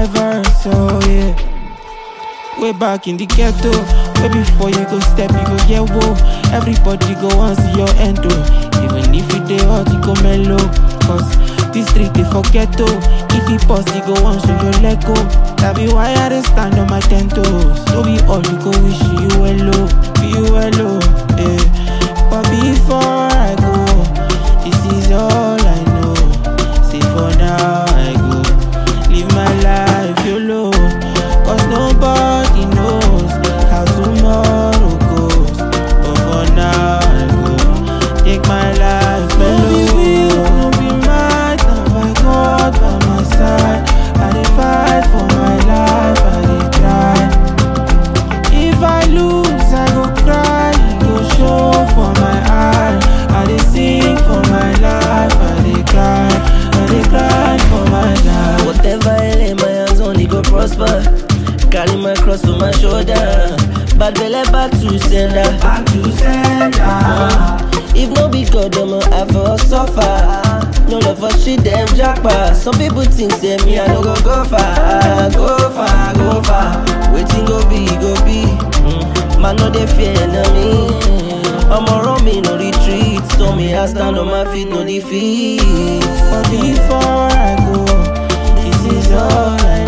my verse, oh yeah. Way back in the ghetto, way before you go step, you go get whoa. Everybody go want see your end, oh. Even if you dey hot, you go mellow. Cause this street they forget, oh. If you pause, you go want show your leg go. That be why I dey stand on my ten toes. So be all you go wish you well, oh. Be you well, oh, yeah. But before I go, this is all I know. See for now I go live my life YOLO Cause nobody knows how tomorrow goes But for now I go take my life mellow No be mad, now by God by my side I dey fight for my life, I dey try If I lose, I go cry, e go show for my eye I dey sing for my life, I dey cry, I dey cry for my life Whatever I lay my hands on, it go prosper. Carry my cross on my shoulder. Bad belly back to sender. Back to sender If no be God, I'ma have for suffer. No love for shit, them jackpot. Some people think say me, I no go go far, go far, go far. Waiting go be, go be. Mm. Man, no they fear enemy. I'm around me, no retreat. So me, I stand on my feet, no defeat. But before I go, this is all I